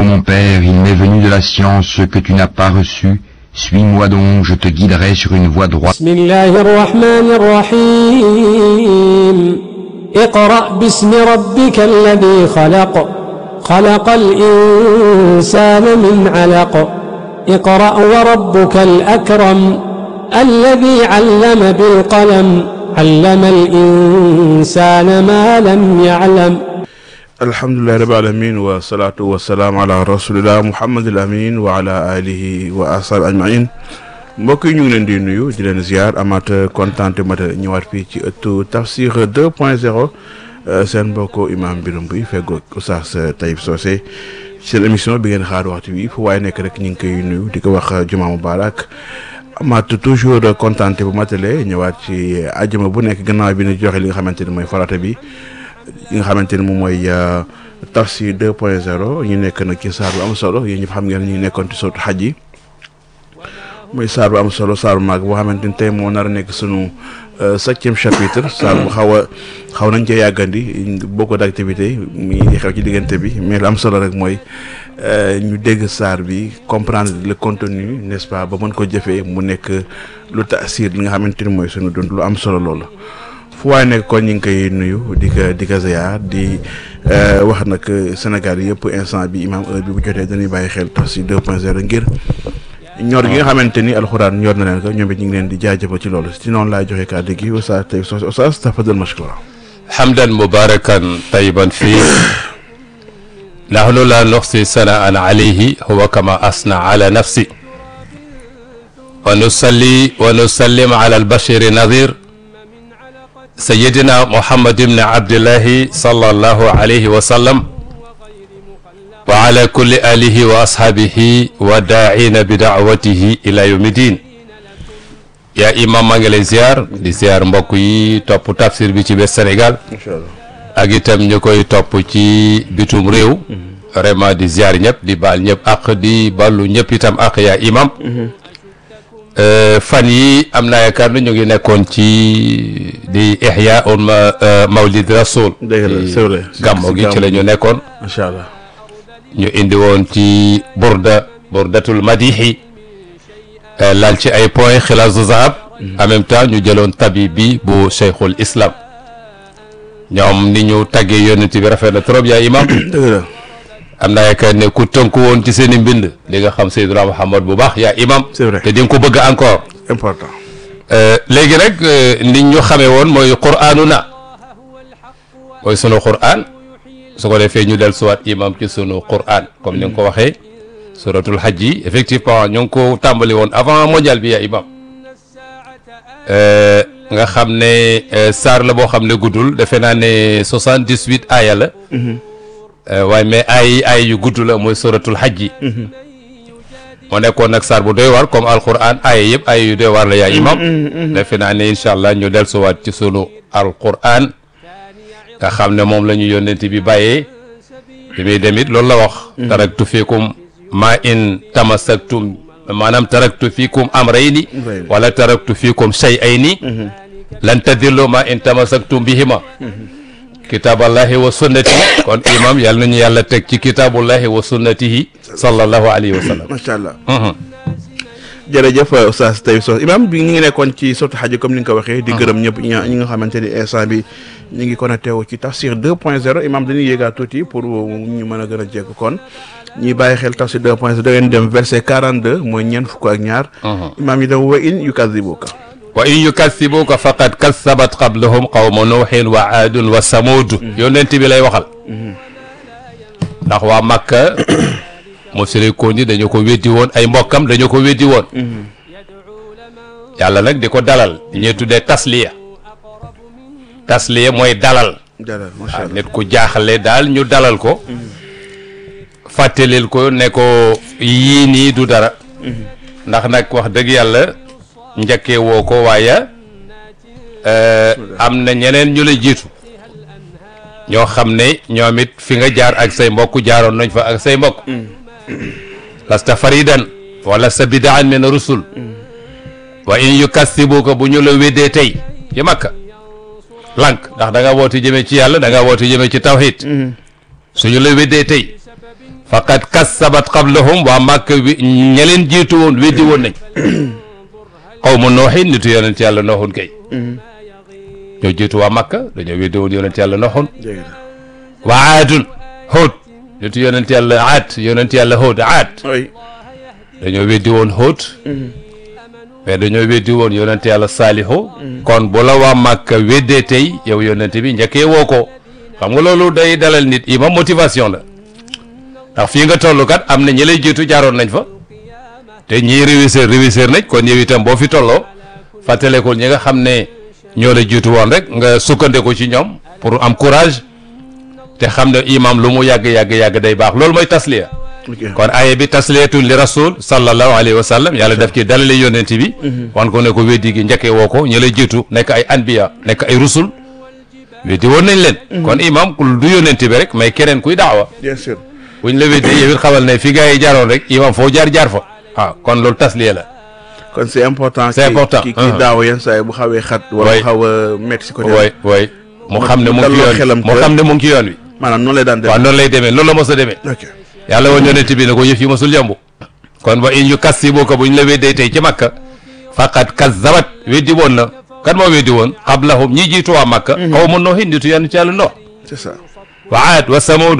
ô mon Père, il m'est venu de la science que tu n'as pas reçue. Suis-moi donc, je te guiderai sur une voie droite. بسم الله الرحمن الرحيم اقرأ باسم ربك الذي خلق خلق الإنسان من علق اقرأ وربك الأكرم الذي علم بالقلم علم الإنسان ما لم يعلم alhamdulillahi rabbil alamin wa salatu wa salaam ala rasulillah muhammadil amin wa ala alihi wa ashabi ajmain mbokk yi ñu ngi leen di nuyu di leen ziar amaat kontaan te mat a ñëwaat fii ci ëttu tafsir 2 point 0 seen mbokk imam Birame Mbuy feggoog Oustaz Taïb Socé seen émission bi ngeen xaar waxtu wi fu waaye nekk rek ñu ngi koy nuyu di ko wax juma mubarak amaat toujours kontaan te bu matale ñëwaat ci àjjuma bu nekk gannaaw bi ñu joxe li nga xamante ni mooy farata bi yi nga xamante ni moom mooy tafsir 2 point 0 ñu nekk nag ci saar bu am solo yéen ñëpp xam ngeen ñu nekkoon ci sootu xaj yi muy saar bu am solo saar bu mag boo xamante ni tey moo nar a nekk sunu septième chapitre saar bu xaw a xaw nañ cee yàggandi beaucoup d' activité mi xew ci diggante bi mais lu am solo rek mooy ñu dégg saar bi comprendre le contenu n' est ce pas ba mën ko jëfee mu nekk lu taasir li nga xamante ni mooy sunu dund lu am solo loolu. fu waaye nekk kon ñu ngi koy nuyu di ko di ko ziar di wax nag Sénégal yëpp instant bi imam heure bi bu jotee dañuy bàyyi xel Tafsir 2 point 0 ngir ñor gi nga xamante ni alxuraan ñor na leen ko ñoom it ñu ngi leen di jaajëfal ci loolu si noonu laay joxe kàddu gi Oustaz Taïb Socé Oustaz tafadal mashkura حمدا مباركا طيبا فيه نحن لا نحصي ثناء عليه هو كما أثنى على نفسه ونصلي ونسلم على البشير نظير سيدنا محمد بن عبد الله صلى الله عليه وسلم وعلى كل آله وأصحابه وداعين بدعوته إلى يوم الدين يا إمام maa ngi lay ziar di ziar mbokk yi topp tafsir bi ci biir Sénégal incha allah ak itam ñu koy topp ci bitum réew vraiment di ziar ñëpp di baal ñëpp ak di ballu ñëpp itam ak yaa imam fan yi am naa yaakaar ne ñu ngi nekkoon ci di ihya un mawlid rasul dëgg la c'est vrai gàmmo gi ci la ñu nekkoon macha allah ñu indi woon ci burda burdatul madihi laal ci ay point xilaasu zahab en même temps ñu jëloon tabib bi bu cheikhul islam ñoom ni ñu taggee yonent bi rafet na trop yaa imam dëgg la am naa yaakaar ne ku tënku woon ci seen i mbind li nga xam Seydina Muhammad bu baax yaa imam C'est vrai. te di nga ko bëgg encore important léegi nag nit ñu xamee woon mooy quraanu na mooy sunu quraan su ko defee ñu del suwaat imam ci sunu quraan comme ni nga ko waxee suratul hajj yi effectivement ñu ngi ko tàmbali woon avant mondial bi yaa imam nga xam ne saar la boo xam ne guddul defe naa ne soixante-dix-huit aaya la waaye mais ay ay yu gudd la mooy suratul hajj yi moo nekkoon nag saar bu doy waar comme alquran aaya yëpp aaya yu doy waar la yaa imam defe naa ne incha allah ñu dellusiwaat ci sunu alquran nga xam ne moom la ñu yónnent bi bàyyee bi muy demit loolu la wax taraktu fiikum ma in tamassaktum maanaam taraktu fiikum amrayni wala taraktu fiikum shay'ayni lan tadillu ma in tamassaktum bihima kitaaballahi wa sunnati kon imam yàlla nañu yàlla teg ci kitaabullahi wa sunnatihi sallallahu alayhi wa sallam macha allah jërëjëf Oustaz Taïb Socé imam bi ñu ngi nekkoon ci sotu xaj comme ni nga ko waxee di gërëm ñëpp ña ñi nga xamante ni instant bi ñu ngi connecté wu ci tafsir 2 point 0 imam dañuy yéegaat tuuti pour ñu mën a gën a jekk kon ñuy bàyyi xel tafsir 2 point 0 da ngeen dem verset 42 mooy ñeent fukk ak ñaar imam yi dem wa in yukadibuka wa in yukathibuka faqad kathabat qablahum qawmu nuuhin wa aadun wa samuud yonent bi lay waxal ndax waa Makka musrikoon yi dañu ko weddi woon ay mbokkam dañu ko weddi woon yàlla nag di ko dalal di ñuy tuddee tasliya tasliya mooy dalal dalal macha waaw allah nit ku jaaxle daal ñu dalal ko fàttalil ko ne ko yii nii du dara ndax nag wax dëgg yàlla njëkkee woo ko waaye euh, am na ñeneen ñu la jiitu ñoo xam ne ñoom it fi nga jaar ak say mbokk jaaroon nañ fa ak say mbokk lasta faridan wala sa bidaan min rusul wa in yukassibuka bu ñu la weddee tey ci makka lànk ndax da nga woote jëmee ci yàlla da nga woote jëmee ci tawhid suñu la weddee tey faqad kassabat qablahum waa màkk wi ña leen jiitu woon weddi woon nañ qawmu nooxin nitu yonent yàlla nooxun kay ñoo jiitu waa màkk dañoo weddi woon yonent yàlla nooxun dégg na waa aadun hóot nitu yonent yàlla aad yonent yàlla hóot aad oui dañoo weddi woon hóot mais dañoo weddi woon yonent yàlla saalihu kon bu la waa màkk weddee tey yow yonent bi njëkkee woo ko xam nga loolu day dalal nit ima motivation la ndax fii nga toll kat am na ñi lay jiitu jaaroon nañ fa te ñii réussir réussir nañ kon yow itam boo fi tolloo fàttalekul ñi nga xam ne ñoo la jiitu woon rek nga sukkandiku ci ñoom pour am courage te xam ne imam lu mu yàgg yàgg yàgg day baax loolu mooy tasliya ok kon aaya bi tasliyatun li rasul sallallahu alayhi wa sallam yàlla daf ci dalale yonent bi wan ko ne ko weddi gi njëkkee woo ko ñi lay jiitu nekk ay anbiya nekk ay rusul weddi woon nañ leen kon imam du yonent bi rek mais keneen kuy daawa bien sûr buñ la weddee yow it xamal ne fi gars yi jaaroon rek imam foo jaar jaar fa waaw kon loolu tasliya la kon c'est important. C'est ki- important. ki ki Uh-huh. daaw yenn saa yi bu xawee xat. wala Oui. bu xaw a métti si côté. wooy wooy mu xam ne mu ngi ci dalloo yoon xelam bi mu que- xam ne mu ngi ci yoon wi maanaam noonu lay daan def. waaw noonu lay demee loolu la mos a demee ok yàlla woon yonent bi ne ko yëf yi mosul yomb kon wa in yu kassibuka bu ñu la weddee tey ci makka faqad kazzabat weddi woon na kan moo weddi woon qablahum ñi jiitu waa makka xaw ma noohin nitu yenn ci yàlla noo c'est ça. wa aad wa samud